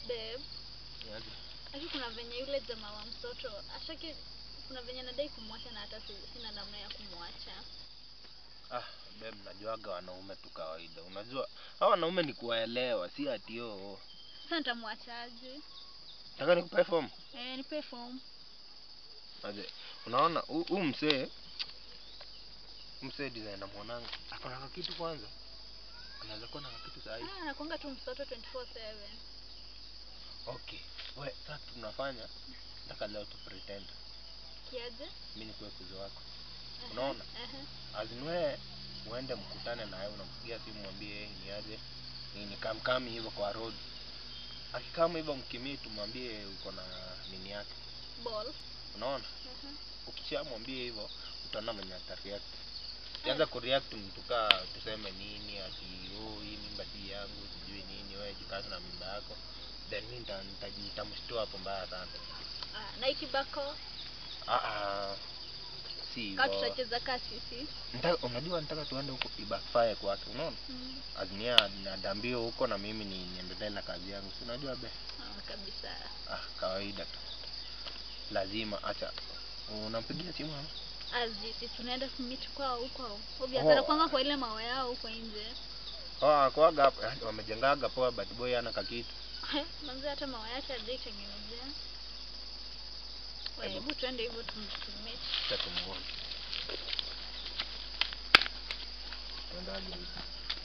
Babe, lakini kuna venye yule jamaa wa mtoto ashaki, kuna venye nadai kumwacha na hata si- sina namna ya kumwacha. Ah, babe, najuaga wanaume tu kawaida. Unajua hao wanaume ni kuwaelewa, si ati oo. Sasa nitamwachaje? Nataka nikupe form. Eh, nipe form. Aje, unaona huu huu msee huu msee design namuonanga ako na kitu kwanza, anaweza kuwa na kitu sahihi. Ah, anakuanga tu mtoto 24/7. Okay, we sasa tunafanya, nataka leo tu pretend Kiaje? mimi nikuwe kuzo wako, Aha, Unaona? aha. azin we uende mkutane naye, unampigia simu mwambie "Eh, ni aje ni ni kamkami hivyo kwa road. Akikama hivyo mkimii, tumwambie uko na nini yake, Ball. unaona Aha. ukishamwambia hivyo utaona mwenye atareact kianza kureact mtu kaa tuseme nini ati oh hii mimba si yangu sijui nini wewe jikazi na mimba yako then mimi nita- nita- nitamshtua hapo mbaya sana Ah, na ikibako ah ah si kaa hivyo tutacheza kaa sisi. Nita- unajua nataka tuende huko ibackfire kwake unaona Mm. azimia nadambio huko na mimi ni niendelee na kazi yangu si unajua be Ah, kabisa. ah kawaida tu lazima acha unampigia simu ama Azi, si tunaenda kumit kwao huko. Obvious Oh. anakuanga kwa ile mawe yao huko nje. oh kwaga hapo yaani wamejengaga poa but boy hana kakitu Manzi hata mawe yake hajaitengenezea. Wewe, Hebu. Hebu tuende hivyo tum- tumit. Acha tumuone. Tuendaje hivi?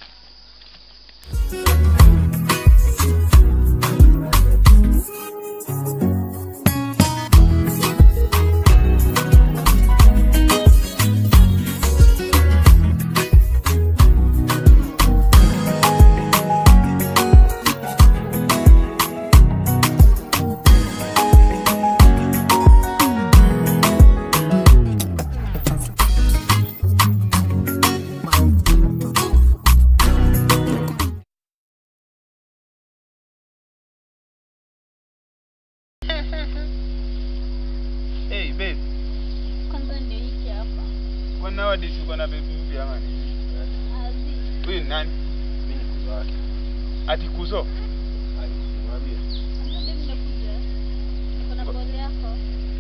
Hey babe, Kwanza ndio hiki hapa. kwa nowadays uko na baby mpya ama nini? Azi. Huyu ni nani? Mimi ni kuzo wake. Ati kuzo? Ai, nimwambie. Kwanza ndio nimekuja. Niko na ball yako.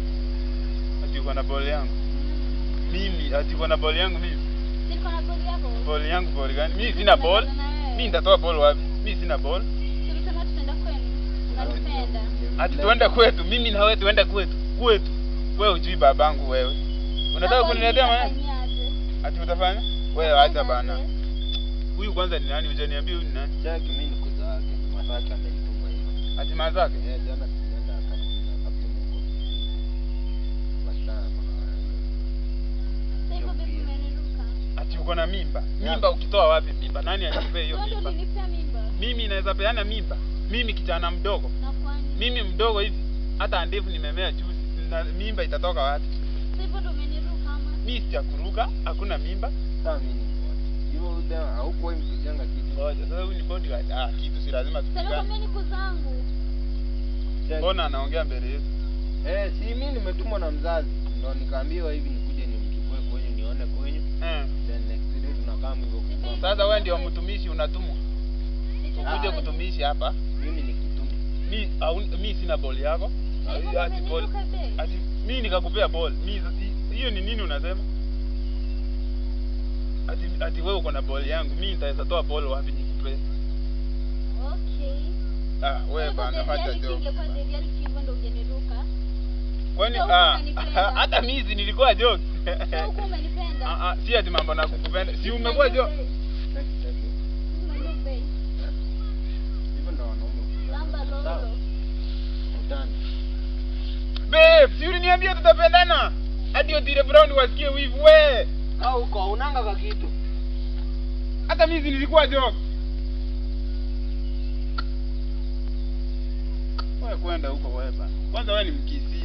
Ati uko na ball yangu. Mimi ati uko na ball yangu mimi. Si niko na ball yako. Ball yangu ball gani? Mimi sina ball. Mimi nitatoa ball wapi? Mimi sina ball. Tulisema tutaenda kwenu. Unanipenda. Ati tuende kwetu. Mimi na wewe tuende kwetu. Kwetu. Wewe hujui babangu wewe. Unataka kuniletea maneno? Fanyaje? Ati utafanya? Wewe acha bana. Fanyaje? Huyu kwanza ni nani? Hujaniambia huyu ni nani? Cheki mimi ni kuzo wake. Mataki amenituma hivyo. Ati mazake? Eh, jana tulienda aka- akapima huko. Wasichana kuna Sasa hivyo baby umeniruka. Ati uko na mimba. Mimba ukitoa wapi mimba? Nani alikupea hiyo Wewe ndio mimba? ulinipea mimba. Mimi naweza peana mimba. Mimi kijana mdogo. Na kwani? Mimi mdogo hivi. Hata ndevu nimemea juzi. Na mimba itatoka wapi? Sasa hivyo ndio umeniruka ama? Mimi sijakuruka, hakuna mimba. Sasa mimi ni kuzo. Hivyo ule haukuwa mpiganga kitu. Ngoja, sasa huyu ni bodyguard. Ah, kitu si lazima Sasa tupigane. nakwambia niko zangu. Cheki. Mbona anaongea mbele yetu? Eh, si mimi nimetumwa na mzazi. Ndo nikaambiwa hivi nikuje nimchukue kwenyu nione kwenyu. Eh. Then next day tunakaa hivyo kwa Sasa wewe ndio mtumishi unatumwa. Ukuje kutumishi hapa. mimi ni kitumi. Mi au mi sina ball yako. Sasa hivyo Ati ball. umeniruka babe. Ati mimi nikakupea ball. Mi hiyo ni nini unasema? Ati ati wewe uko na ball yangu. Mimi nitaweza toa ball wapi nikupee? Okay. Ah, wewe Sasa bana the hata reality joke. ingekuwa the reality hivyo ndio ungeniruka. Kwani Sasa huku ah unanipenda. hata mimi si nilikuwa joke. Sasa huku umenipenda. Ah ah si ati mambo na kukupenda. Si umekuwa joke. Cheki cheki. Umenipenda. Hivyo ndo wanaume. Lamba Sawa. lolo. Utani. Babe, si uliniambia tutapendana? Hadi Otile Brown wasikie wivu we. Au uko unanga ka kitu. Hata mimi si nilikuwa joke. Wewe kwenda huko wewe bana. Kwanza wewe ni mkisi.